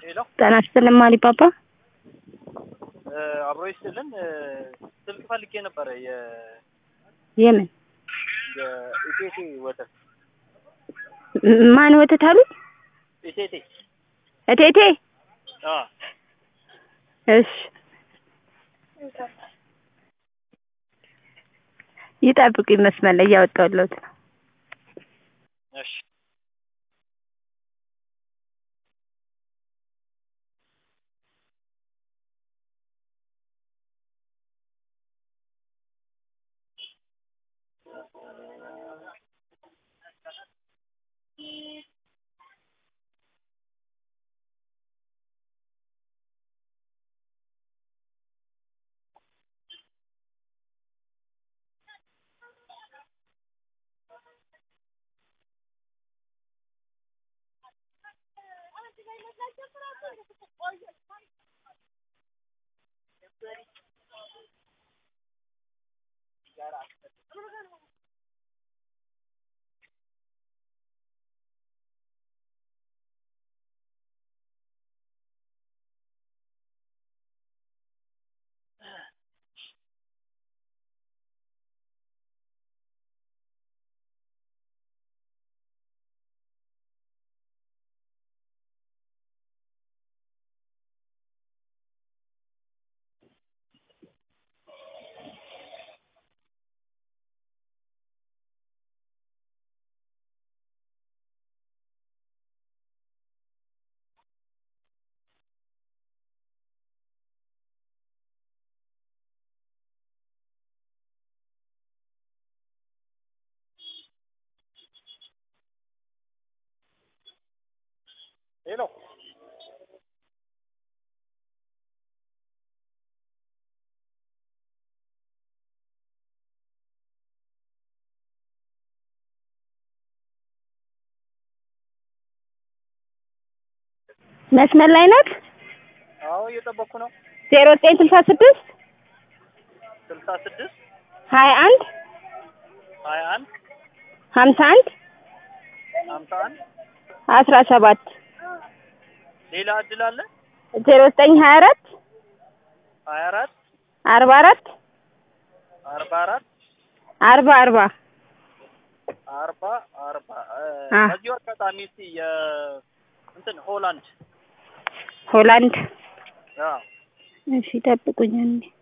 ሄሎ ጤና ይስጥልኝ ማሊባባ። አብሮ ይስጥልን። ስልክ ፈልጌ ነበረ የ የምን የኢቴቴ ወተት ማን ወተት አሉ? ኢቴቴ እቴቴ። አ እሺ ይጠብቁኝ፣ መስመር ላይ እያወጣሁልዎት ነው። እሺ ሄሎ መስመር ላይ ናት። አዎ እየጠበቅኩ ነው። ዜሮ ዘጠኝ ስልሳ ስድስት ስልሳ ስድስት ሀያ አንድ ሀያ አንድ ሀምሳ አንድ ሀምሳ አንድ አስራ ሰባት ሌላ እድል አለ? ዜሮ ዘጠኝ ሀያ አራት ሀያ አራት አርባ አራት አርባ አራት አርባ አርባ አርባ አርባ አ በዚሁ አጋጣሚ እስቲ የ እንትን ሆላንድ ሆላንድ አ እሺ ጠብቁኝ አንዴ